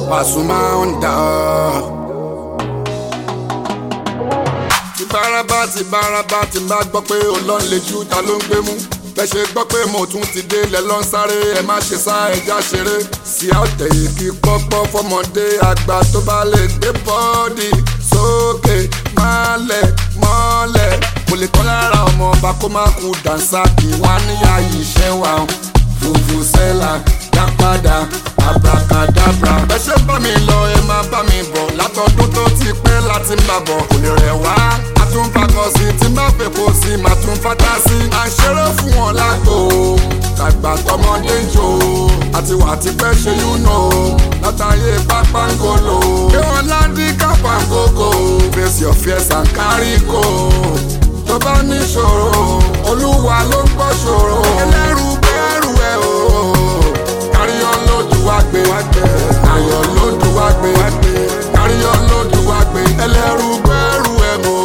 Pasuma Onda. ti bárabá ti bárabá ti bá gbọ́ pé olóń lè ju ta ló ń gbé mú bẹ́ẹ̀ ṣe gbọ́ pé mo tún ti dé lẹ̀ lọ́n sáré ẹ má ṣe sá ẹja ṣeré sí àtẹ̀ ìkí pọ́pọ́ fọmọdé àgbà tó bá lè gbé bọ́ọ̀dì sókè mọ́lẹ̀ mọ́lẹ̀ kò lè tán lára ọmọ ọba kó má kú dànsá kí wọ́n á níyà yìí ṣẹ́ wa fùfù sẹ́là dá padà abracadabra. ẹ ṣe bá mi lọ ẹ máa bá mi bọ̀ látọdún tó ti pẹ́ láti ń bà bọ̀ kò lè rẹ̀ wá. a tún fakọ sí tí má fẹ́ kó sí màá tún fata sí. à ń ṣeré fún wọn lágbo tàgbà tọmọdé ń jò àti wà tí pẹ́ ṣe yúnà látàyè pápángolo. kí wọ́n láńdí kápángógó face your fears and carry go. tó bá níṣòro olúwa ló ń gbọ́ ṣòro. ẹlẹ́rù bẹ́ẹ̀rù ẹ̀ o káríyọ́ lójú wá gbé ayọ̀ lójú wá gbé káríyọ́ lójú wá gbé ẹlẹ́rú gbẹ́rù ẹ̀ mọ́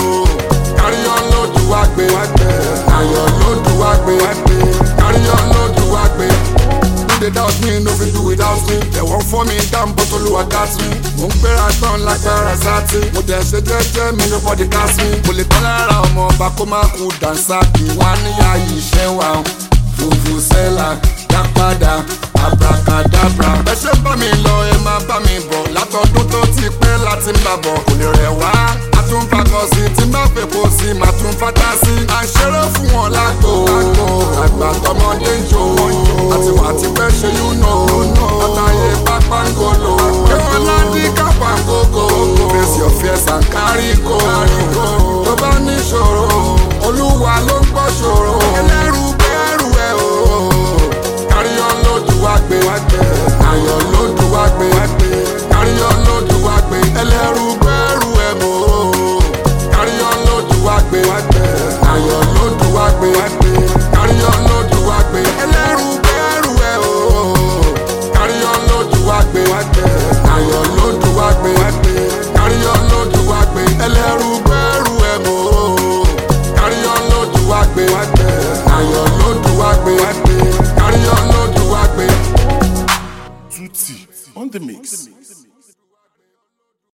káríyọ́ lójú wá gbé ayọ̀ lójú wá gbé káríyọ́ lójú wá gbé. No dey doubt me, no fit do without me. They won't for me down, but Olúwa got me. Mo ń gbéra tán lágbára sátì. Mo dẹ̀ ṣe jẹ́jẹ́ mi, nobody cast me. Mo lè tán lára ọmọ ọba kó má kú dànsá kí wọ́n á níyà yìí ṣẹ́ wa. Fùfù sẹ́là dá padà abracadabra. ẹ ṣe bá mi lọ ẹ máa bá mi bọ̀ látọdún tó ti pẹ́ láti ń bà bọ̀ kò lè rẹ̀ wá. a tún fakọ sí tí má fẹ́ kó sí màá tún fata sí. à ń ṣeré fún wọn lágbo àgbà tọmọdé ń jò àti wà tí pẹ́ ṣe yúnà látàyè pápángolo. kéwọn láńdí kápángógó face your fears and carry go. tó bá níṣòro olúwa ló ń gbọ́ ṣòro. ẹlẹ́rù bẹ́ẹ̀rù ẹ̀ o káríyọ́ lójú wá gbé ayọ̀ lójú wá gbé káríyọ́ lójú wá gbé ẹlẹ́rú gbẹ́rù ẹ̀ mọ́ káríyọ́ lójú wá gbé ayọ̀ lójú wá gbé káríyọ́ lójú wá gbé ẹlẹ́rú gbẹ́rù ẹ̀ o káríyọ́ lójú wá gbé ayọ̀ lójú wá gbé káríyọ́ lójú wá gbé ẹlẹ́rú gbẹ́rù ẹ̀ mọ́ káríyọ́ lójú wá gbé ayọ̀ lójú wá gbé káríyọ́ lójú wá gbé. Tutti on the mix.